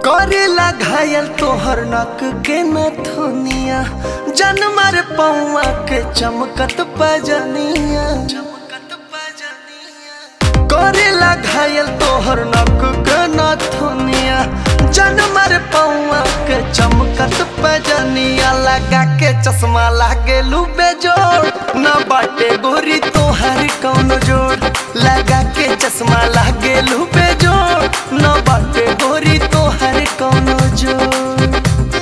करेला घायल तोहर नक के नथुनिया जनमर पौआ के चमकत पजनिया करेला घायल तोहर नक के नथुनिया जनमर पौआ के चमकत पजनिया लगा के चश्मा लागे लुबे जोड़ न बाटे गोरी तोहर कौन जोड़ लगा के चश्मा लागे लुबे जोड़ न बाटे गोरी तोहर कौन जोड़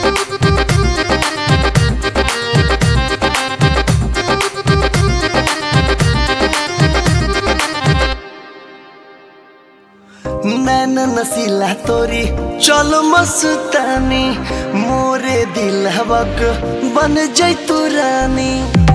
नैन नसीला तोरी चल मस्तानी मोरे दिलवक बन जैतू रानी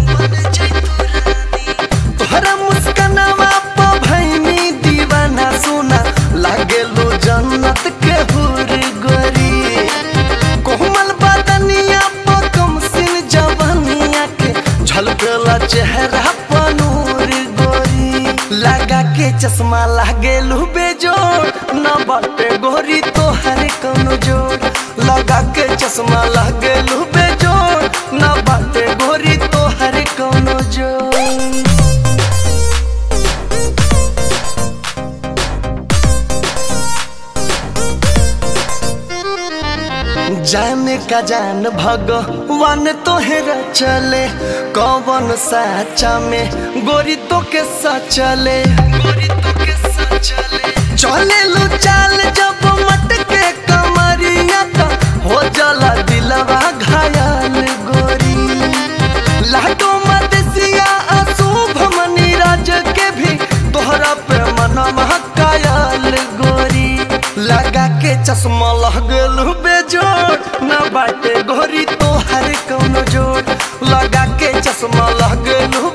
तोहरा मुस्कनवा प भैनी दीवाना सोना लागेलो जन्नत के हुर गोरी कोमल बदनिया प कमसिन जवनिया के झलकला चेहरा प नूर गोरी लगा के चश्मा लागेलू बेजोड़ न बाटे गोरी तोहर कौनो जोड़ लगा के चश्मा लागेलू बेजोड़ न बाटे गोरी तोहर कौनो जोड़ जाने का जान भगवान तोहरा चले कौन साचा में गोरी तो के सचले चले लो चाल जब मटके कमरिया तो हो जला दिलवा घायल गोरी लाडो मदसिया अशुभ मनी राज के भी तोहरा पे मनवा कायल गोरी लगा के चश्मा लगल बेजोड़ न बाटे गोरी तोहर कौनो जोड़ लगा के चश्मा लगल